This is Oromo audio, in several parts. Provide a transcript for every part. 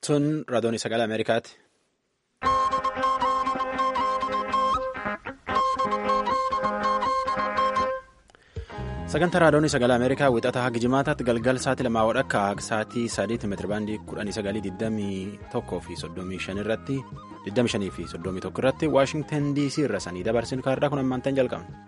Tun raadiyoon sagalee Ameerikaati. Sagantaa raadiyoon sagalee Ameerikaa wixataa haga jimaataatti galgal sa'aatii lamaa wadhakka haga sa'aatii sadiitti meetirabaandii kudhanii sagalii digdamii tokkoo fi soddomii shan irratti digdamii shanii fi soddomii tokko irratti Waashingtan DC irra sanii dabarsinu kaarraa kun ammaantan jalqabna.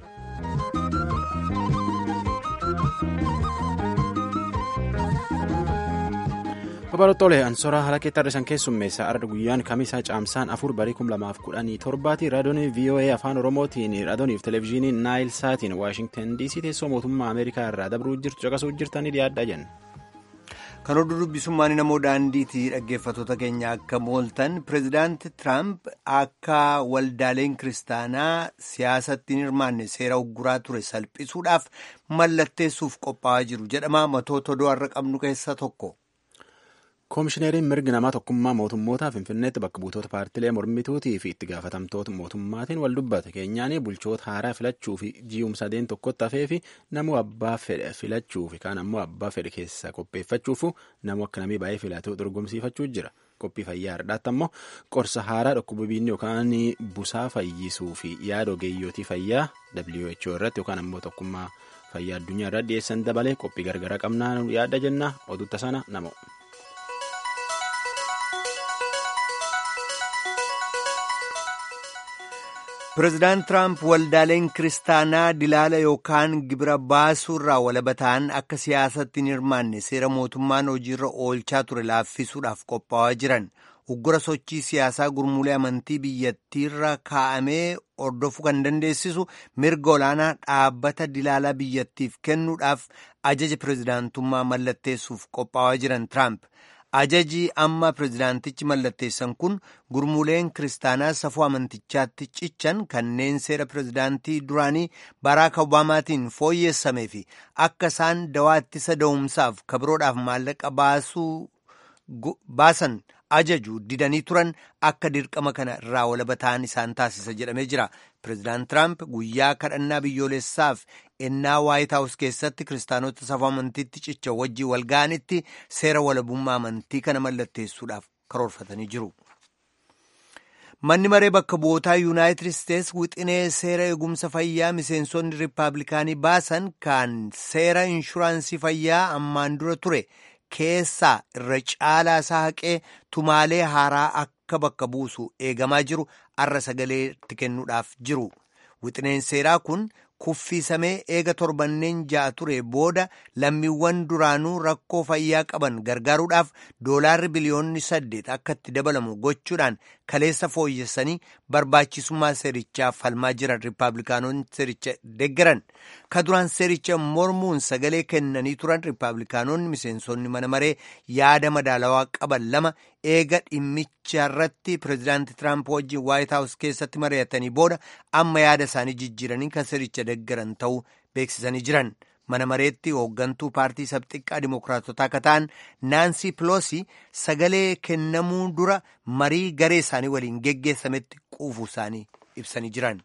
Babal'oottoolee Ansoraa haala keetti har'isan keessummeessa arda guyyaan kamisaa caamsaan afur barii kum lamaaf kudhanii torbaati raadiyoon VOA afaan oromootiin raadiyooniif televezyiiniin naayil saatiin waashingtan dc teessoo mootummaa ameerikaa irraa dabruu jirtu caqasuu jirtanii dhiyaadhaa jenna. Kan hodhu dubbisummaan namoo daandiitii dhaggeeffattoota keenya akka mooltan pireezidaanti Tiraamp akka waldaaleen kiristaanaa siyaasatti hin hirmaanne seera ugguraa ture salphisuudhaaf mallatteessuuf qophaa'aa jiru jedhama matoota odoo har'a qabnu keessaa tokko. Koomishineriin mirgi namaa tokkummaa mootummootaa Finfinneetti bakka buutota paartilee mormituutii fi itti gaafatamtoota mootummaatiin wal dubbate keenyaan bulchoota haaraa filachuu fi ji'umsa sadeen tokkotti hafee fi namuu abbaa fedhe filachuu fi kaan ammoo abbaa fedhe keessa qopheeffachuuf namuu akka namii baay'ee filatu dorgomsiifachuu jira. Qophii fayyaa har'aatti ammoo qorsa haaraa dhukkuboonni yookaan busaa fayyisuu fi yaada ogeeyyotii fayyaa WHO irratti yookaan ammoo tokkummaa fayyaa addunyaa irratti dhiyeessan dabalee qophii gargaraa qabnaa yaada jenna oduutta sana namo. Pireezidaant Tiraamp waldaaleen kiristaanaa dilaala yookaan gibira baasuu irraa walaba ta'an akka siyaasatti hin hirmaanne seera mootummaan hojiirra oolchaa ture laaffisuudhaaf qophaa'aa jiran uggura sochii siyaasaa gurmuulee amantii biyyattiirra kaa'amee hordofuu kan dandeessisu mirga olaanaa dhaabbata dilaalaa biyyattiif kennuudhaaf ajaja pireezidaantummaa mallatteessuuf qophaa'aa jiran Tiraamp. Ajaji amma pireezidaantichi mallatteessan kun gurmuuleen kiristaanaa safuu amantichaatti cichan kanneen seera pireezidaantii duraanii Baraak Obaamaatiin fooyyessamee fi akka isaan dawaa ittisa da'umsaaf kabiroodhaaf maallaqa baasan ajaju didanii turan akka dirqama kana irraa walaba ta'an isaan taasisa jedhamee jira. Pireezidaant Tiraamp guyyaa kadhannaa biyyoolessaaf ennaa waayit haawus keessatti kiristaanota safuu amantiitti cicha wajjii wal ga'anitti seera walabummaa amantii kana mallatteessuudhaaf karoorfatanii jiru. Manni maree bakka bu'ootaa yuunaayitid isteets wixinee seera eegumsa fayyaa miseensonni riippaabilikaanii baasan kan seera inshuraansii fayyaa ammaan dura ture keessaa irra caalaa isaa haqee tumaalee haaraa akka bakka buusu eegamaa jiru arra sagaleetti kennuudhaaf jiru. Wixineen seeraa kun kuffiisamee eega torbanneen ja'a ture booda lammiiwwan duraanuu rakkoo fayyaa qaban gargaaruudhaaf doolaarri biliyoonni saddeet akka itti dabalamu gochuudhaan kaleessa fooyyessanii barbaachisummaa seerichaa falmaa jiran riippaabilikaanonni seericha deeggaran ka duraan seericha mormuun sagalee kennanii turan riippaabilikaanonni miseensonni mana maree yaada madaalawaa qaban lama eega dhimmicharratti pireezidaanti tiraamp wajjin waayit haawus keessatti mari'atanii booda amma yaada isaanii jijjiiranii kan seericha deeggaran ta'uu beeksisanii jiran. mana mareetti hooggantuu paartii sabxiqqaa dimookiraatotaa akka ta'an naansii piloosi sagalee kennamuu dura marii garee isaanii waliin geggeessametti quufuu isaanii ibsanii jiran.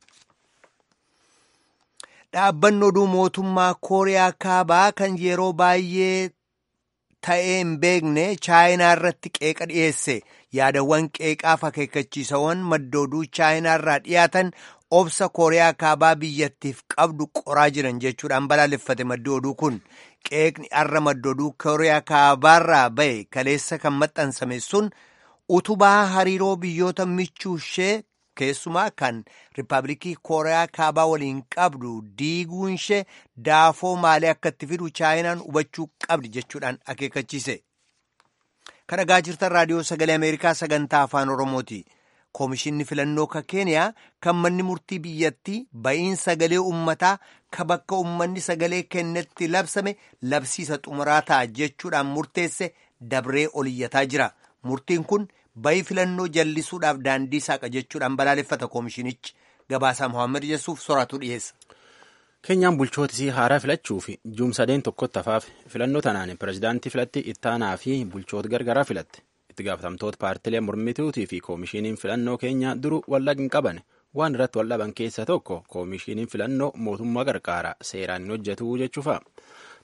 dhaabbanni oduu mootummaa kooriyaa kaabaa kan yeroo baay'ee ta'ee hin beekne chaayinaa irratti qeeqa dhiyeesse yaadawwan qeeqaaf akeekkachiisawwan madda oduu chaayinaa irraa dhiyaatan obsa kooriyaa kaabaa biyyattiif qabdu qoraa jiran jechuudhaan balaaleffate maddi oduu kun qeeqni arra maddi oduu kooriyaa kaabaarraa ba'e kaleessa kan maxxansame sun utubaa hariiroo biyyoota michuu ishee keessumaa kan riippaabilikii kooriyaa kaabaa waliin qabdu diiguun ishee daafoo maalii akka itti fidu chaayinaan hubachuu qabdi jechuudhaan akeekkachiise. kan dhagaa jirtan raadiyoo sagalee ameerikaa sagantaa afaan oromooti. Koomishinni filannoo ka keeniyaa kan manni murtii biyyattii ba'iin sagalee uummataa ka bakka uummanni sagalee kennetti labsame labsiisa xumuraa ta'a jechuudhaan murteesse dabree oliyyataa jira. Murtiin kun ba'ii filannoo jallisuudhaaf daandii saaqa jechuudhaan balaaleffata koomishinichi. Gabaasaa Mohaammed Yesuuf soraatu dhiyeessa. Keenyaan bulchootisii haaraa filachuu fi ji'umsadeen tokkotti hafaaf filannoo tanaan pireezidaantii filatti ittaanaa fi bulchoota gargaraa filatte. itti gaafatamtoota paartilee mormituutii fi koomishiniin filannoo keenya duru wallaqi hin qaban waan irratti waldhaban keessa tokko koomishiniin filannoo mootummaa qarqaaraa seeraan hin hojjetu jechuufa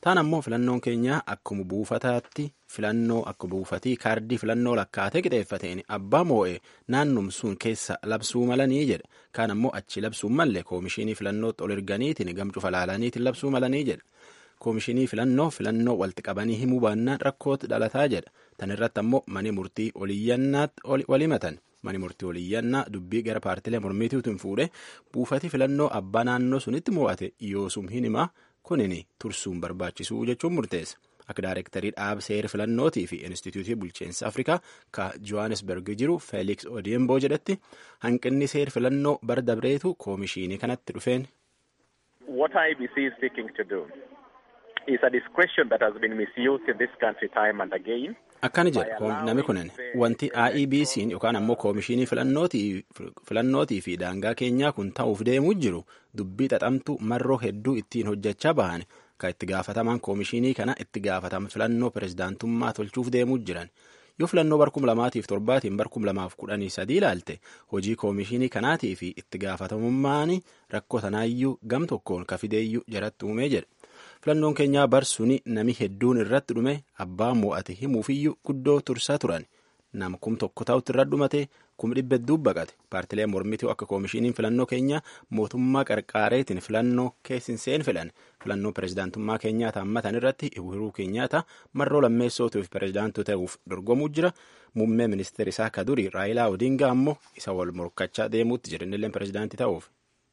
taan ammoo filannoon keenya akkuma buufataatti filannoo akka buufatii kaardii filannoo lakkaatee qixeeffateen abbaa moo'ee naannum sun keessa labsuu malanii jedha kaan ammoo achi labsuu malle koomishinii filannootti ol erganiitiin gamcufa laalaniitiin labsuu malanii jedha koomishinii filannoo filannoo walitti qabanii himuu baannaan rakkootti dhalataa jedha tan irratti ammoo mani murtii oliyyannaatti walimatan mani murtii oliyyannaa dubbii gara paartilee mormitiitiin fuudhe buufatii filannoo abbaa naannoo sunitti mo'ate yoosum hin himaa kunin tursuun barbaachisuu jechuun murteessa. akka daarektarii dhaab seera filannootii fi instituutii bulchiinsa afrikaa ka johannesburg jiru feeliks odiemboo jedhetti hanqinni seera filannoo bara dabreetu koomishinii kanatti dhufeen. What IBC is seeking to do is a discretion that has been misused in this country time and again. Akkana jedha namni kunin wanti IEBC'n yookaan ammoo koomishinii filannootii fi daangaa keenyaa kun ta'uuf deemuu jiru dubbii xaxamtu marroo hedduu ittiin hojjechaa bahan kan itti gaafatamaan koomishinii kana itti gaafatama filannoo pirezidaantummaa tolchuuf deemuu jiran yoo filannoo barkum lamaatiif torbaatiin barkum lamaaf kudhanii sadii ilaalte hojii koomishinii kanaatii fi itti gaafatamummaan rakkoo tanaayyuu gam tokkoon kafideeyyuu jaratti uumee jedha. filannoon keenyaa barsuuni nami hedduun irratti dhume abbaa mo'ate himuufiyyuu guddoo tursaa turan nama kum tokko ta'utti irra dhumate kum dhibba hedduu baqate paartilee mormituu akka koomishiniin filannoo keenyaa mootummaa qarqaareetiin filannoo keessinseen filan filannoo pirezidaantummaa keenyaa taammatan irratti uhuruu keenyaata marroo lammeessootuuf pirezidaantuu ta'uuf dorgomuu jira muummee ministeera isaa ka duri raayilaa odingaa ammoo isa wal morkachaa deemuutti jira innillee pirezidaantii ta'uuf.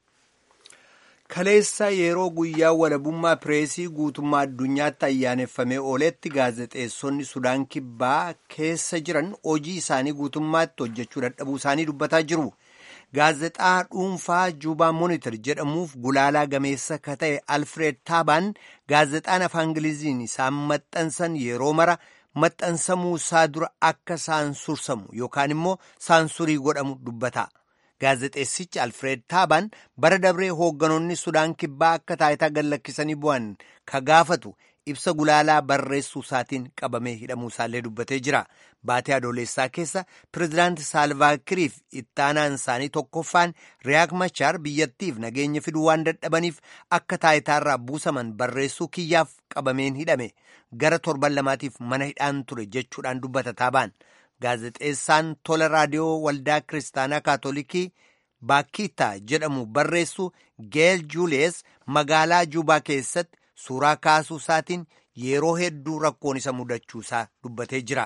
kaleessa yeroo guyyaa walabummaa pireesii guutummaa addunyaatti ayyaaneffamee ooletti gaazexeessonni sudaan kibbaa keessa jiran hojii isaanii guutummaatti hojjechuu dadhabuu isaanii dubbataa jiru. gaazexaa dhuunfaa juubaa moonitor jedhamuuf gulaalaa gameessa ka ta'e alfred taabaan gaazexaan afaan ingiliziin isaan maxxansan yeroo mara maxxansamuu isaa dura akka saansursamu yookaan immoo saansurii godhamu dubbata. gaazexeessichi alfred taabaan bara dabree hoogganoonni sudaan kibbaa akka taayitaa gallakkisanii bu'an ka gaafatu ibsa gulaalaa barreessuu isaatiin qabamee hidhamuu isaallee dubbatee jira baatee adoolessaa keessa pirezidaanti saalvaakiriif ittaanaan isaanii tokkoffaan riyaak machaar biyyattiif nageenya fiduu waan dadhabaniif akka taayitaarraa buusaman barreessuu kiyyaaf qabameen hidhame gara torban lamaatiif mana hidhaan ture jechuudhaan dubbata taabaan. gaazexeessaan tola raadiyoo waldaa kiristaanaa kaatolikii baakitaa jedhamu barreessu geel juuliyees magaalaa juubaa keessatti suuraa kaasuu isaatiin yeroo hedduu rakkoon isa mudachuusaa dubbatee jira.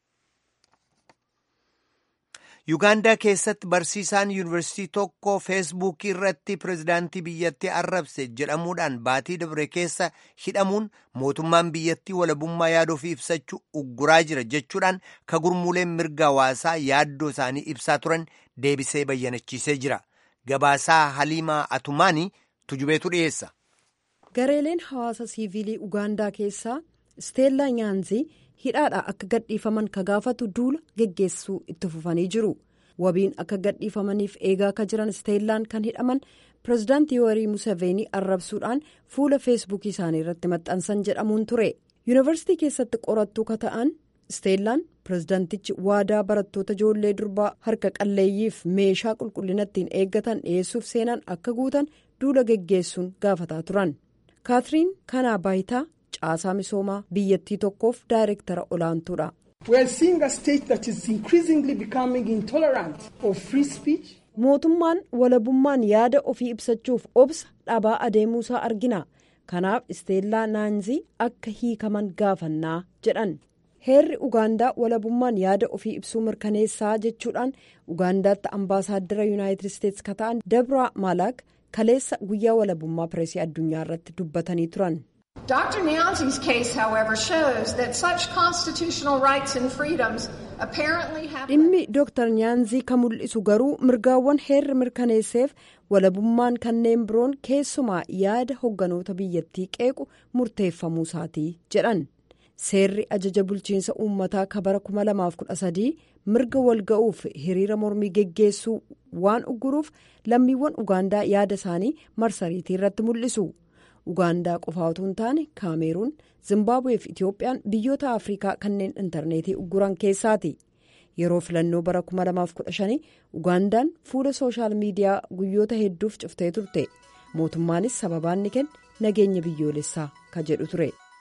yuugaandaa keessatti barsiisaan yuunivarsiitii tokko feesbuukii irratti pirezidaantii biyyattii arrabse jedhamuudhaan baatii dabre keessa hidhamuun mootummaan biyyattii walabummaa yaada ofii ibsachuu ugguraa jira jechuudhaan ka gurmuuleen mirga hawaasaa yaaddoo isaanii ibsaa turan deebisee bayyanachiisee jira gabaasaa haliimaa atumaanii tujubeetu dhiyeessa. gareeleen hawaasa siivilii ugaandaa keessaa isteellaa nyaanzii hidhaadha akka gadhiifaman ka gaafatu duula geggeessuu itti fufanii jiru wabiin akka gadhiifamaniif eegaa ka jiran isteellaan kan hidhaman pirezidaantii yoorii museveenii arrabsuudhaan fuula feesbuukii isaanii irratti maxxansan jedhamuun ture yuunivarsiitii keessatti qorattuu ka ta'an isteellaan pirezidaantichi waadaa barattoota ijoollee durbaa harka qalleeyyiif meeshaa qulqullina ittiin eeggatan dhiyeessuuf seenan akka guutan duula geggeessuun gaafataa turan kaatiriin kanaa baayitaa caasaa misoomaa biyyattii tokkoof daayirektara olaantuudha. mootummaan walabummaan yaada ofii ibsachuuf obsa dhabaa adeemuusaa argina kanaaf isteellaa naanzii akka hiikaman gaafannaa jedhan heerri ugaandaa walabummaan yaada ofii ibsuu mirkaneessaa jechuudhaan ugaandaatti ambaasaaddara yuunaayitid isteetsi ka ta'an dabraa maalaaq kaleessa guyyaa walabummaa pireesii addunyaa irratti dubbatanii turan. Dr. Nyanzi's case, however, shows that such constitutional rights and freedoms apparently have. dhimmi dooktar nyaanzii kan mul'isu garuu mirgaawwan heerri mirkaneesseef walabummaan kanneen biroon keessumaa yaada hogganoota biyyattii qeequ murteeffamuu isaatii jedhan seerri ajaja bulchiinsa uummataa kabara 2013 mirga walga'uuf hiriira mormii geggeessuu waan ugguruuf lammiiwwan ugaandaa yaada isaanii marsariitii irratti mul'isu. ugaandaa qofaa utuu hin taane kaameeruun zimbaabuwee fi itiyoophiyaan biyyoota afrikaa kanneen intarneetii ugguran keessaati yeroo filannoo bara 2015 ugaandaan fuula sooshaal miidiyaa guyyoota hedduuf cuftee turte mootummaanis sababaan ni kenne nageenya biyyoolessaa ka jedhu ture.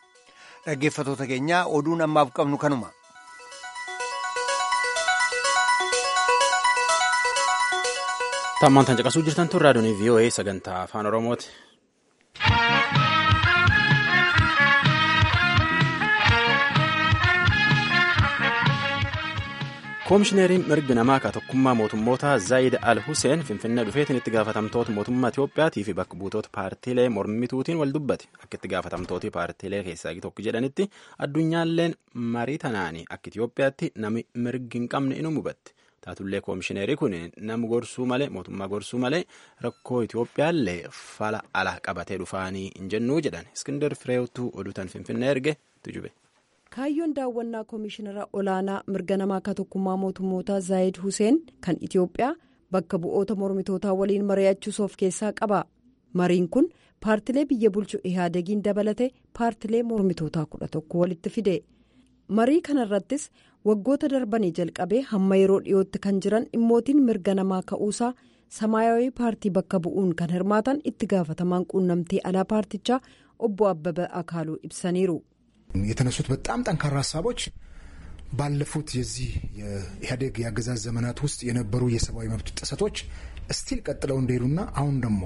Dhaggeeffatoota keenyaa oduun ammaaf qabnu kanuma. Tammaan tan caqasuu jirtan tun raadiyoon VOA sagantaa afaan Oromooti. Koomishineriin mirgi namaa ka tokkummaa mootummoota Zaayid Al Huseen Finfinnee dhufeetiin itti gaafatamtoota mootummaa Itiyoophiyaatii fi bakka buutota paartiilee mormituutiin wal dubbate. Akka itti gaafatamtooti paartiilee keessaa tokko jedhanitti addunyaalleen marii tanaanii akka Itiyoophiyaatti nami mirgi hin qabne inuu hubatte. Taatullee koomishineerii kun nama gorsuu malee mootummaa gorsuu malee rakkoo Itiyoophiyaallee fala ala qabatee dhufaanii hin jennuu jedhan. Iskindar Fireewtuu oduutan Finfinnee erge tujube. kaayyoon daawwannaa koomishinara olaanaa mirga namaa ka tokkummaa mootummoota zaayid huseen kan itiyoophiyaa bakka bu'oota mormitootaa waliin mari'achuus of keessaa qaba mariin kun paartilee biyya bulchu ihaadegiin dabalate paartilee mormitootaa kudha tokko walitti fide marii kanarrattis waggoota darbanii jalqabee hamma yeroo dhiyootti kan jiran dhimmootiin mirga namaa ka'uusaa samaayawii paartii bakka bu'uun kan hirmaatan itti gaafatamaan quunnamtii alaa paartichaa obbo abbaba akaaluu ibsaniiru. የተነሱት በጣም ጠንካራ ሀሳቦች ባለፉት የዚህ የኢህአዴግ የአገዛዝ ዘመናት ውስጥ የነበሩ የሰብአዊ መብት ጥሰቶች እስቲል ቀጥለው እንደሄዱና አሁን ደግሞ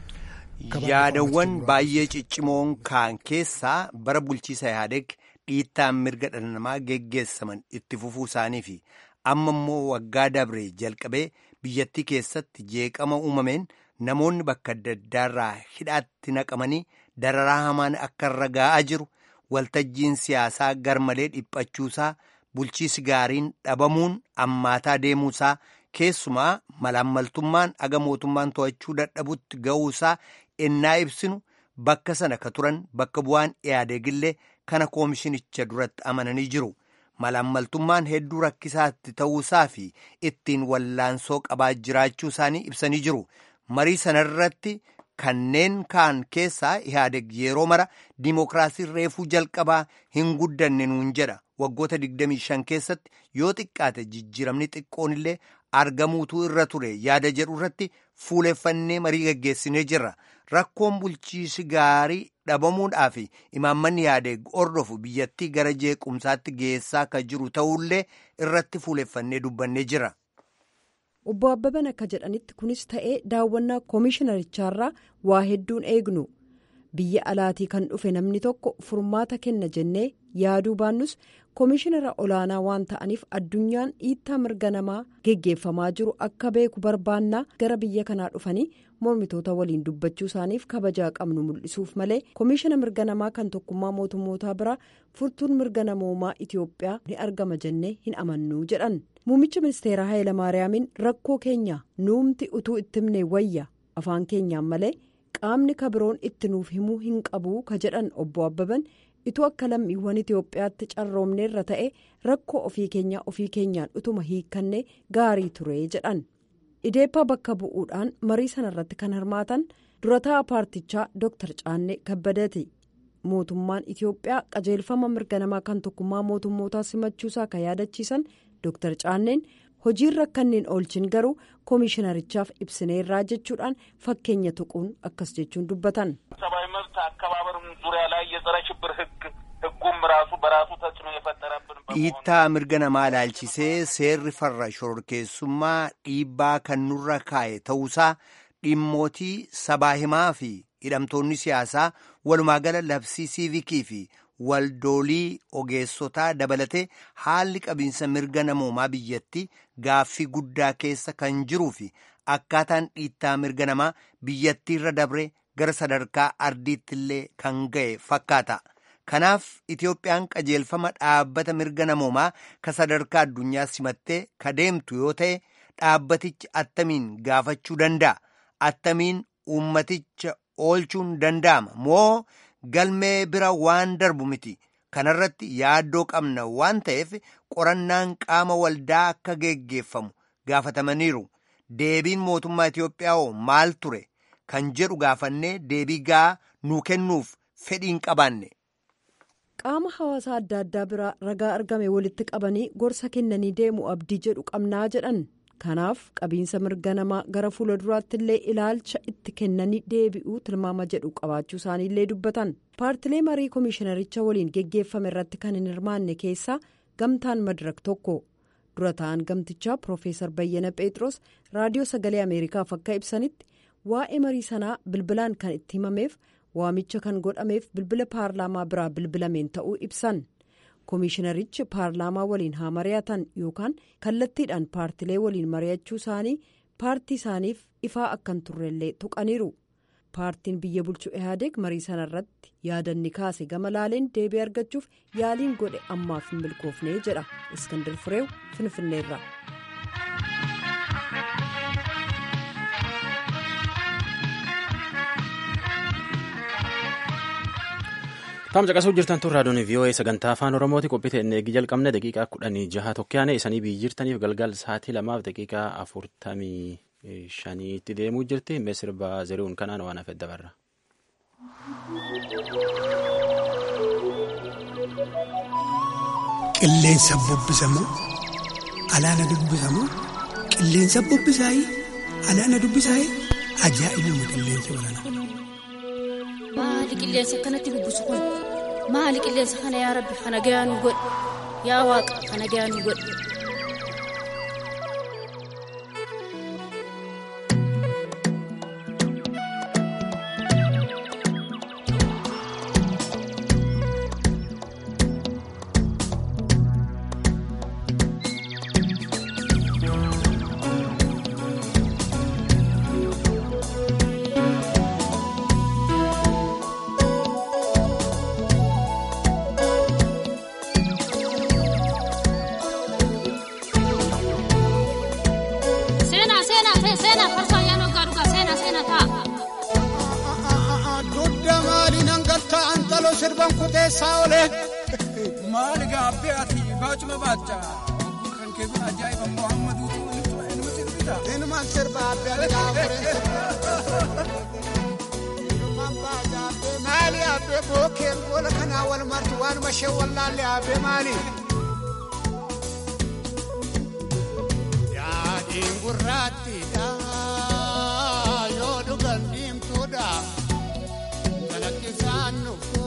yaadawwan baay'ee ciccimoon kaan keessaa bara bulchiisa Ihaadeeg dhiittaan mirga dhala namaa geggeessaman itti fufuu isaanii fi amma immoo waggaa dabree jalqabee biyyattii keessatti jeeqama uumameen namoonni bakka adda addaarraa hidhaatti naqamanii dararaa hamaan akka irra ga'aa jiru waltajjiin siyaasaa garmalee dhiphachuusaa bulchiisi gaariin dhabamuun ammaataa deemuusaa keessumaa malaammaltummaan aga mootummaan to'achuu dadhabutti ga'uusaa ennaa ibsinu bakka sana ka turan bakka bu'aan ihaadeegillee kana koomishinicha duratti amananii jiru malaammaltummaan hedduu rakkisaatti ta'uusaa fi ittiin wallaansoo qabaa jiraachuu isaanii ibsanii jiru marii sanarratti kanneen kaan keessaa ihaadeeg yeroo mara diimokiraasii reefuu jalqabaa hin guddanne nuun jedha waggoota 25 keessatti yoo xiqqaate jijjiiramni xiqqoon illee argamuutu irra ture yaada jedhu irratti fuuleffannee marii gaggeessinee jirra rakkoon bulchiisi gaarii dhabamuudhaa fi imaammanni ihaadeeg ordofu biyyattii gara jeequmsaatti geessaa ka jiru ta'ullee irratti fuuleffannee dubbannee jira. obbo abbaban akka jedhanitti kunis ta'ee daawwannaa koomishinarichaarraa waa hedduun eegnu biyya alaatii kan dhufe namni tokko furmaata kenna jennee yaaduu baannus koomishinara olaanaa waan ta'aniif addunyaan dhiittaa mirga namaa geggeeffamaa jiru akka beeku barbaannaa gara biyya kanaa dhufanii mormitoota waliin dubbachuu isaaniif kabajaa qabnu mul'isuuf malee koomishina mirga namaa kan tokkummaa mootummootaa biraa furtuun mirga namoomaa itiyoophiyaa ni argama jennee hin amannuu jedhan. muummicha ministeeraa Hayilamaariyaamiin rakkoo keenya nuumti utuu itti himne wayya afaan keenyaan malee qaamni kabiroon itti nuuf himuu hin qabuu ka jedhan obbo Abbaban ituu akka lammiiwwan Itoophiyaatti carroomneerra ta'e rakkoo ofii keenyaa ofii keenyaan utuma hiikkannee gaarii ture jedhan ideeppaa bakka bu'uudhaan marii sanarratti kan hirmaatan durataa paartichaa Dr. Caannee Kabbadeeti. mootummaan Itoophiyaa qajeelfama mirga namaa kan tokkummaa mootummootaa simachuusaa kan yaadachiisan Dr. Caanneen hojiirra kanneen oolchin garuu koomishinarichaaf ibsineerraa jechuudhaan fakkeenya tuquun akkas jechuun dubbatan. ሰብአዊ መብት አከባበር ዙሪያ ላይ የጸረ ሽብር ህግ ህጉም ራሱ በራሱ ተጽዕኖ የፈጠረብን dhiittaa mirga namaa ilaalchisee seerri farra shororkeessummaa dhiibbaa kan nurra kaa'e ta'uusaa dhimmootii sabaa himaa fi hidhamtoonni siyaasaa walumaagala labsii siivikii fi waldoolii ogeessotaa dabalatee haalli qabiinsa mirga namoomaa biyyatti gaaffii guddaa keessa kan jiruu fi akkaataan dhiittaa mirga namaa biyyattiirra dabree gara sadarkaa ardiitti illee kan ga'e fakkaata. Kanaaf Itoophiyaan qajeelfama dhaabbata mirga namoomaa ka sadarkaa addunyaa simattee ka deemtu yoo ta'e dhaabbatichi attamiin gaafachuu danda'a. Attamiin uummaticha oolchuun danda'ama moo galmee bira waan darbu miti kanarratti yaaddoo qabna waan ta'eef qorannaan qaama waldaa akka geggeeffamu gaafatamaniiru deebiin mootummaa Itoophiyaa hoo maal ture kan jedhu gaafannee deebii gahaa nuu kennuuf fedhiin qabaanne. qaama hawaasaa adda addaa biraa ragaa argame walitti qabanii gorsa kennanii deemu abdii jedhu qabnaa jedhan kanaaf qabiinsa mirga namaa gara fuula duraatti illee ilaalcha itti kennanii deebi'uu tilmaama jedhu qabaachuu isaaniillee dubbatan paartilee marii koomishinaricha waliin geggeeffame irratti kan hin hirmaanne keessaa gamtaan madirak tokko dura ta'an gamtichaa piroofeesar bayyana pheexroos raadiyoo sagalee ameerikaaf akka ibsanitti waa'ee marii sanaa bilbilaan kan itti himameef waamicha kan godhameef bilbila paarlaamaa biraa bilbilameen ta'uu ibsan. koomishinarichi paarlaamaa waliin haa mari'atan yookaan kallattiidhaan paartilee waliin mari'achuu isaanii paartii isaaniif ifaa akkan turrellee tuqaniiru paartiin biyya bulchuu ihaadeeg marii sana irratti yaadanni kaase gama laaleen deebii argachuuf yaaliin godhe ammaaf hin milkoofne jedha iskandir fireew finfinneerra. Taam caqasuu jirtan tun raadiyoon VOA sagantaa afaan Oromooti qophii ta'e eegi jalqabne daqiiqaa kudhanii jaha tokkoyaane isanii biyyi jirtaniif galgal sa'aatii lamaaf daqiiqaa afurtamii shaniitti deemuu jirti mee sirba zeri'uun kanaan waan hafe dabarra. Qilleensa bubbisamoo alaana dubbisamoo qilleensa bubbisaayii alaana dubbisaayii ajaa'ibuma qilleensa baranaa. Maali qilleensa akkanatti bubbisu kun maali qilleensa kana yaa rabbi kana gayaa nu godhe yaa waaqa kana gayaa nu godhe. Maali gaabbee ati baachuma baacha kan kee kun ajaa'iba Muhammadu inni sirbita. Inni maal sirba abbee ati gaafure. Maali abbee bookeen boola kanaa wal martu waanuma ishee wallaalle abbee maali. Yaadiin gurraattiidha yoo dhugan diimtuudha galakkisaan nufu.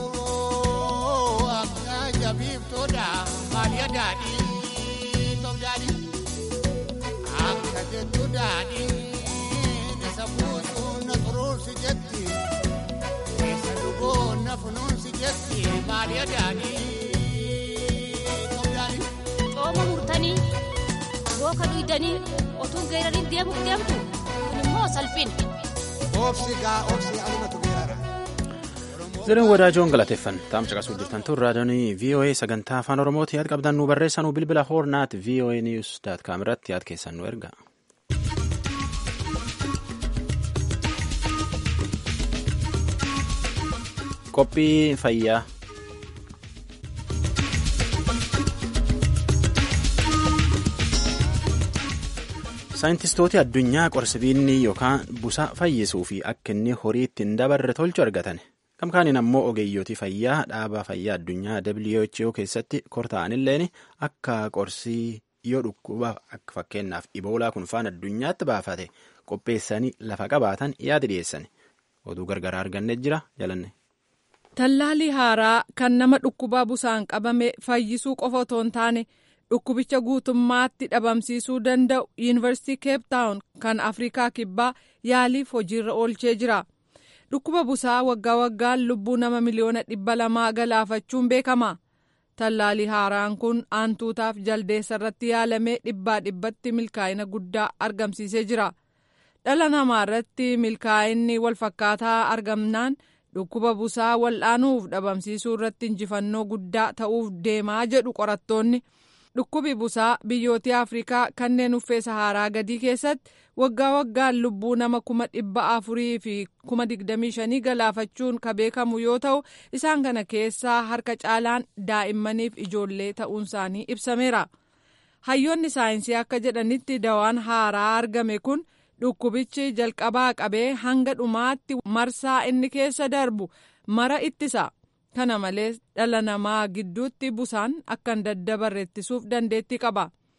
jabiiftoodha maaliya daadhii toof daadhii akka jettu daadhii isa buusuu na xuruursi jetti isa dhugoo na funuunsi jetti maaliya daadhii toof daadhii. Cooma murtanii booka dhiidanii otuu geerariin deemuuf deemtu kun immoo salphina. Obsi gaa obsi alumatu geerara. Ziriin wadaajoon galateeffan taam caqasuu jirtan tun raadiyoon VOA sagantaa afaan Oromooti yaad qabdan nu barreessanuu bilbila hoornaat VOA News daat kaam irratti yaad keessan nu erga. Qophii fayyaa. Saayintistooti addunyaa qorsibiinni yookaan busa fayyisuu fi akka inni horii ittiin dabarre tolchu argatan. Gamkaaniin ammoo ogeeyyooti fayyaa dhaaba fayyaa addunyaa WHO keessatti korta'anilleen akka qorsii yoo dhukkuba akka fakkeenyaaf iboolaa kun faan addunyaatti baafate qopheessanii lafa qabaatan yaada dhiyeessan oduu gargaraa arganne jira jalanne. Tallaalii haaraa kan nama dhukkubaa busaan qabame fayyisuu qofa otoo hin taane dhukkubicha guutummaatti dhabamsiisuu danda'u yuunivarsiitii Cape Town kan Afrikaa Kibbaa yaaliif hojiirra oolchee jira. Dhukkuba busaa waggaa waggaan lubbuu nama miliyoona dhibba lamaa galaafachuun beekama. Tallaalii haaraan kun aantuutaaf jaldeessa irratti yaalamee dhibbaa dhibbatti milkaa'ina guddaa argamsiisee jira. Dhala namaa irratti milkaa'inni walfakkaataa argamnaan dhukkuba busaa wal'aanuuf dhabamsiisuu irratti injifannoo guddaa ta'uuf deemaa jedhu qorattoonni. Dhukkubi busaa biyyoota Afrikaa kanneen uffee Saharaa gadii keessatti waggaa waggaan lubbuu nama kuma dhibba afurii fi kuma digdamii shanii galaafachuun ka beekamu yoo ta'u isaan kana keessaa harka caalaan daa'immaniif ijoollee ta'uun isaanii ibsameera. Hayyoonni saayinsii akka jedhanitti dawaan haaraa argame kun dhukkubichi jalqabaa qabee hanga dhumaatti marsaa inni keessa darbu mara ittisa. kana malees dhala namaa gidduutti busaan akka hin daddabarre ittisuuf dandeettii qaba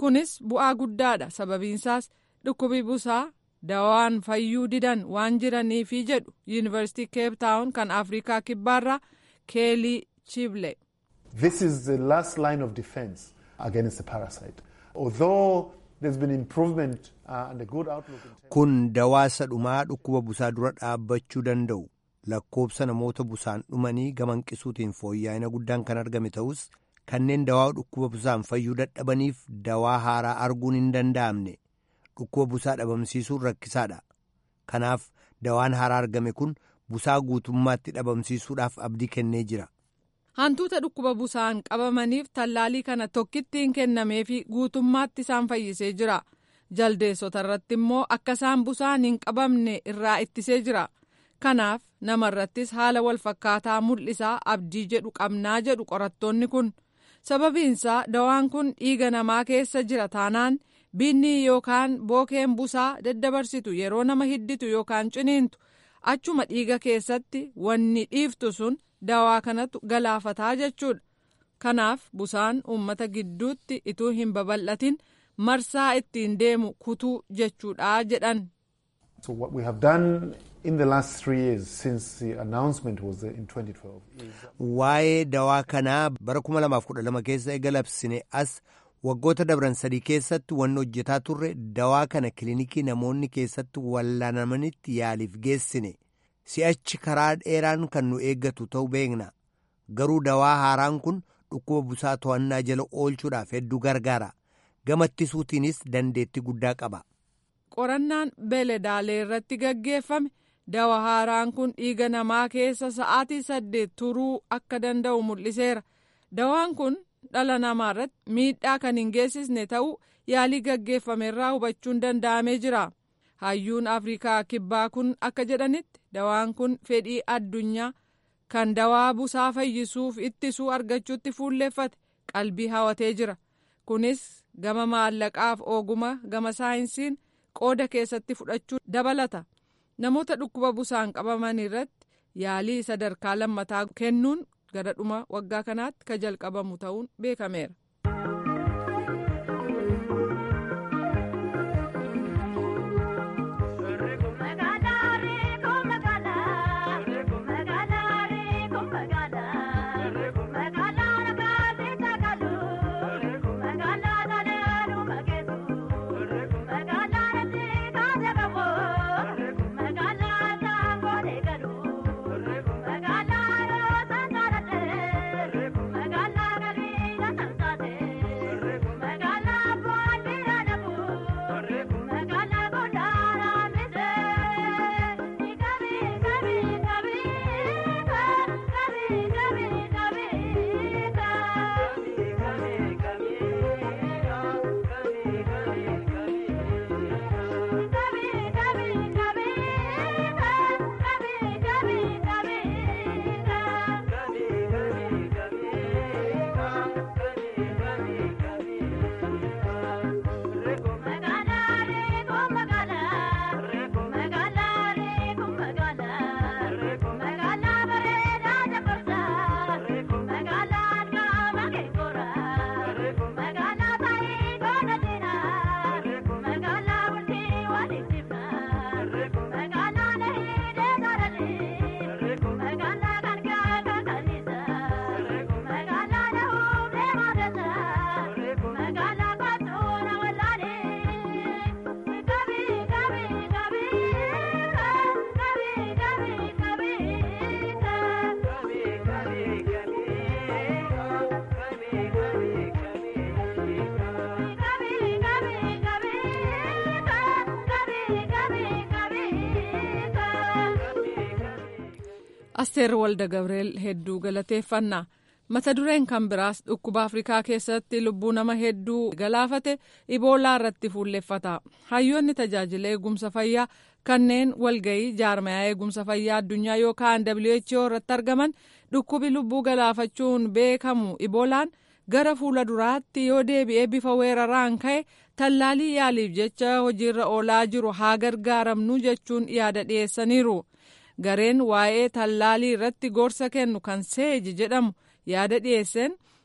kunis bu'aa guddaadha sababiinsaas dhukkubi busaa dawaan fayyuu didan waan jiraniifi jedhu yuunivarsiitii keep taawun kan afrikaa kibbaarraa keelii chible. This is the last line of defense against the parasite. Although there's been improvement uh, and a good outlook. Kun dawaasa dhumaa dhukkuba busaa dura dhaabbachuu danda'u lakkoobsa namoota busaan dhumanii gama hanqisuutiin fooyya'ina guddaan kan argame ta'us kanneen dawaa dhukkuba busaan fayyuu dadhabaniif dawaa haaraa arguun hin danda'amne dhukkuba busaa dhabamsiisuun rakkisaadha. Kanaaf dawaan haaraa argame kun busaa guutummaatti dhabamsiisuudhaaf abdii kennee jira. Hantuuta dhukkuba busaan qabamaniif tallaalii kana tokkittiin kennameefi guutummaatti isaan fayyisee jira. Jaldeessota irratti immoo akka isaan busaan hin qabamne irraa ittisee jira. Kanaaf nama irrattis haala wal fakkaataa mul'isaa abdii jedhu qabnaa jedhu qorattoonni kun. Sababiinsaa dawaan kun dhiiga namaa keessa jira taanaan binnii yookaan bookeen busaa daddabarsitu yeroo nama hidditu yookaan ciniintu achuma dhiiga keessatti wanni dhiiftu sun. dawaa kanatu galaafataa jechuudha kanaaf busaan uummata gidduutti ituu hin babal'atin marsaa ittiin deemu kutuu jechuudha jedhan. So what we have done in the last three years since the announcement was in 2012 is... Waa'ee dawaa kanaa bara 2012 keessa eega labsine as waggoota dabran sadii keessatti wanni hojjetaa turre dawaa kana kilinikii namoonni keessatti wallaanamanitti yaaliif geessine. si'achi karaa dheeraan kan nu eeggatu ta'uu beekna garuu dawaa haaraan kun dhukkuba busaa to'annaa jala oolchuudhaaf hedduu gargaara gama ittisuutiinis dandeettii guddaa qaba. qorannaan beeladaalee irratti gaggeeffame dawaa haaraan kun dhiiga namaa keessa sa'aatii saddeet turuu akka danda'u mul'iseera dawaan kun dhala namaa irratti miidhaa kan hin geessisne ta'uu yaalii gaggeeffame irraa hubachuun danda'amee jira. hayyuun afrikaa kibbaa kun akka jedhanitti dawaan kun fedhii addunyaa kan dawaa busaa fayyisuuf ittisuu argachuutti fuulleeffate qalbii hawatee jira kunis gama maallaqaaf oguma gama saayinsiin qooda keessatti fudhachuu dabalata namoota dhukkuba busaan qabaman irratti yaalii sadarkaa lammataa kennuun gara dhuma waggaa kanaatti ka jalqabamu ta'uun beekameera. asteer walda gabreel hedduu galateeffanna mata dureen kan biraas dhukkuba afrikaa keessatti lubbuu nama hedduu galaafate iboolaa irratti fuulleffata hayyoonni tajaajila eegumsa fayyaa kanneen walgayii jaarmayaa eegumsa fayyaa addunyaa yookaan who irratti argaman dhukkubi lubbuu galaafachuun beekamu iboolaan gara fuula duraatti yoo deebi'ee bifa weeraraan ka'e tallaalii yaaliif jecha hojiirra oolaa jiru haa gargaaramnu jechuun yaada dhiyeessaniiru. gareen waa'ee tallaalii irratti gorsa kennu kan seeji jedhamu yaada dhiyeesseen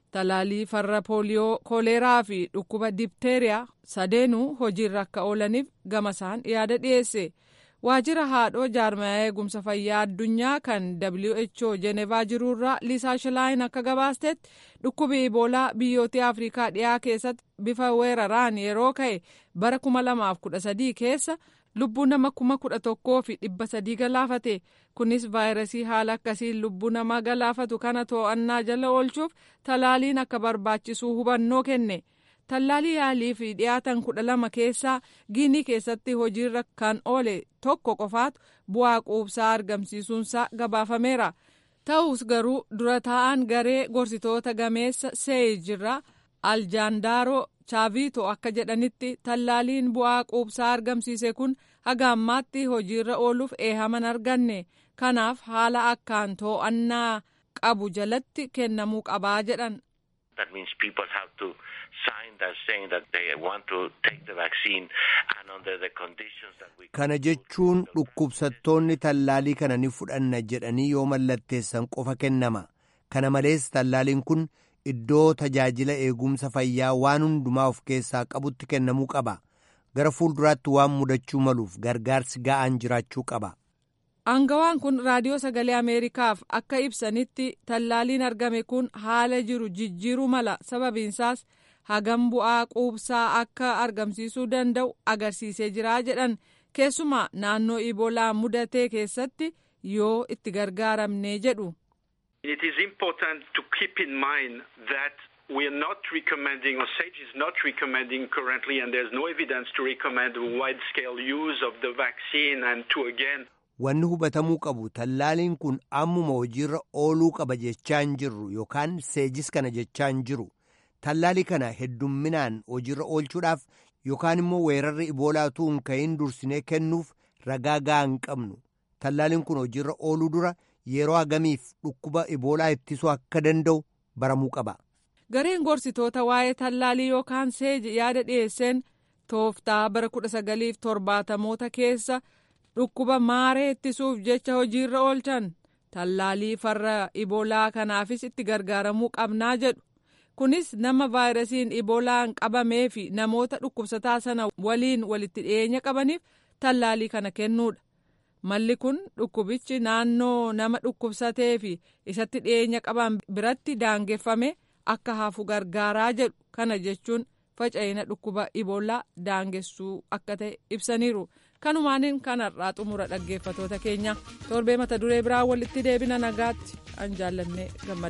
talaalii farra pooliyoo kooleeraa fi dhukkuba dipteeriyaa sadeenuu hojiirra akka oolaniif gama isaan yaada dhiyeesse. waajjira haadhoo jaarmaya eegumsa fayyaa addunyaa kan who jenevaa jiruurraa liisaa shilaayin akka gabaastetti dhukkubi iboolaa biyyoota afrikaa dhiyaa keessatti bifa weeraraan yeroo ka'e bara 2013 keessa lubbuu nama kuma kudha tokkoo fi dhibba sadii galaafate kunis vaayirasii haala akkasiin lubbuu namaa galaafatu kana to'annaa jala oolchuuf talaaliin akka barbaachisuu hubannoo kenne. tallaalii yaalii fi dhiyaatan kudha lama keessaa giinii keessatti hojiirra kan oole tokko qofaatu bu'aa quubsaa argamsiisuunsaa gabaafameera ta'us garuu dura taa'an garee gorsitoota gameessa seeyijirraa aljaandaaroo chaavito akka jedhanitti tallaaliin bu'aa quubsaa argamsiise kun haga ammaatti hojiirra ooluuf eehaman arganne kanaaf haala akkaan to'annaa qabu jalatti kennamuu qabaa jedhan. That means people have to sign that saying that they want to take the vaccine and under the conditions that we. Kana jechuun dhukkubsattoonni tallaalii kana ni fudhanna jedhanii yoo mallatteessan qofa kennama. Kana malees tallaaliin kun iddoo tajaajila eegumsa fayyaa waan hundumaa of keessaa qabutti kennamuu qaba. Gara fuulduraatti waan mudachuu maluuf gargaarsi ga'aan jiraachuu qaba. Aangawaan kun raadiyoo sagalee Ameerikaaf akka ibsanitti tallaaliin argame kun haala jiru jijjiiruu mala sababiinsaas hagam bu'aa quubsaa akka argamsiisuu danda'u agarsiisee jira jedhan keessumaa naannoo iboolaa mudatee keessatti yoo itti gargaaramne jedhu. It is important to keep in mind that we are not recommending, or SAGE is not recommending currently, and there's no evidence to recommend wide-scale use of the vaccine and to again Wanni hubatamuu qabu tallaaliin kun ammuma hojiirra ooluu qaba jechaa hin jirru yookaan seejis kana jechaa hin jiru. Tallaalii kana heddumminaan hojiirra oolchuudhaaf yookaan immoo weerarri iboolaatuu hin ka'iin dursinee kennuuf ragaa ga'aa hin qabnu. Tallaaliin kun hojiirra ooluu dura yeroo hagamiif dhukkuba iboolaa ittisuu akka danda'u baramuu qaba. Gareen gorsitoota waa'ee tallaalii yookaan seeji yaada dhiyeesseen tooftaa bara kudha sagaliif torbaatamoota keessa. dhukkuba maaree ittisuuf jecha hojiirra oolchan tallaalii farra iboolaa kanaafis itti gargaaramuu qabnaa jedhu kunis nama vaayirasiin iboolaan qabamee fi namoota dhukkubsataa sana waliin walitti dhiyeenya qabaniif tallaalii kana kennuudha malli kun dhukkubichi naannoo nama dhukkubsatee fi isatti dhiyeenya qaban biratti daangeffame akka hafu gargaaraa jedhu kana jechuun faca'ina dhukkuba iboolaa daangessuu akka ta'e ibsaniiru. kanumaaniin kanarraa xumura dhaggeeffatoota keenya torbee mata duree biraa walitti deebina nagaatti an jaallannee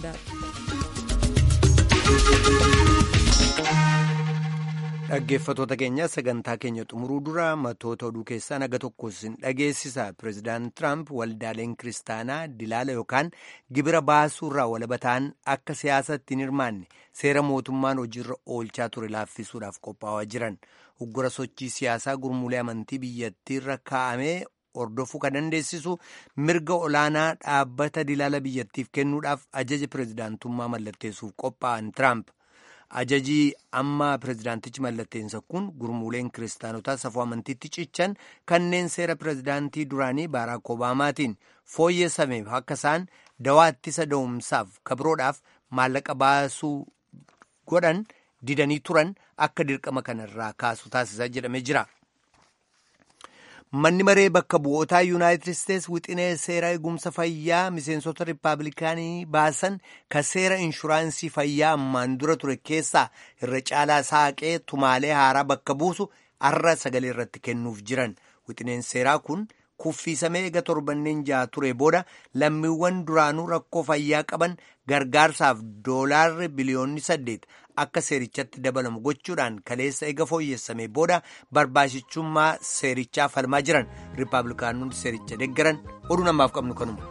gammadaadha. dhaggeeffatoota keenya sagantaa keenya xumuruu dura matoota oduu keessaa naga tokko isin dhageessisa pireezidaant tiraamp waldaaleen kiristaanaa dilaala yookaan gibira baasuurraa walabataan akka siyaasatti hin hirmaanne seera mootummaan hojiirra oolchaa ture laaffisuudhaaf qophaa'aa jiran. uggura sochii siyaasaa gurmuulee amantii biyyattiirra kaa'amee hordofuu kan dandeessisu mirga olaanaa dhaabbata dilaala biyyattiif kennuudhaaf ajaja pireezidaantummaa mallatteessuuf qophaa'an tiraamp ajajii amma pireezidaantichi mallatteessa kun gurmuuleen kiristaanotaa safuu amantiitti cichan kanneen seera pireezidaantii duraanii baaraak obaamaatiin fooyyessameef akka isaan dawaa ittisa da'umsaaf kabiroodhaaf maallaqa baasuu godhan. didanii turan akka dirqama kanarraa kaasu taasisaa jedhamee jira. Manni maree bakka bu'ootaa Yuunaayitid Isteets wixinee seera eegumsa fayyaa miseensota Rippaabilikaanii baasan ka seera inshuraansii fayyaa ammaan dura ture keessaa irra caalaa saaqee tumaalee haaraa bakka buusu arra sagalee irratti kennuuf jiran. Wixineen seeraa kun kuffiisamee eega torbanneen ja'a ture booda lammiiwwan duraanuu rakkoo fayyaa qaban gargaarsaaf doolaarri biliyoonni saddeet akka seerichatti dabalamu gochuudhaan kaleessa eega fooyyessamee booda barbaachisumaa seerichaa falmaa jiran riippaabilikaanonni seericha deeggaran oduu namaaf qabnu kanuma.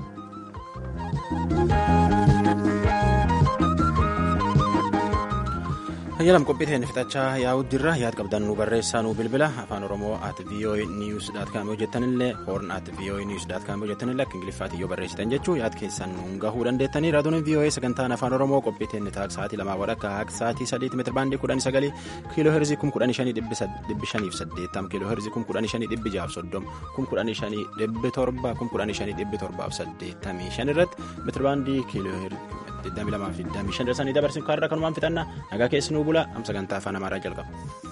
Hayyalam qophii ta'een fixachaa yaa'u jirra yaad qabdan nu barreessaa nu bilbila afaan oromoo at voa news dot com hojjettanillee hoorn at voa news dot com hojjettanillee akka ingiliffaatti yoo barreessitan jechuu yaad keessan nuun gahuu dandeettanii raadiyoon voa sagantaan afaan oromoo qophii ta'een taak sa'aatii lamaa wadhakka haak sa'aatii sadiitti meetira baandii kudhanii sagalii kiiloo heerzii kum kudhanii shanii dhibbi shaniif saddeettam kiiloo heerzii kum kudhanii shanii dhibbi jaaf soddom kum kudhanii shanii dhibbi torba kum kudhanii shanii dhibbi torbaaf saddeettamii shan irratti meetira baandii kiiloo 22 fi 25 dabarsinu kaarraa kanumaan fixannaa nagaa keessi nuu bula am sagantaa afaan amaaraa jalqaba.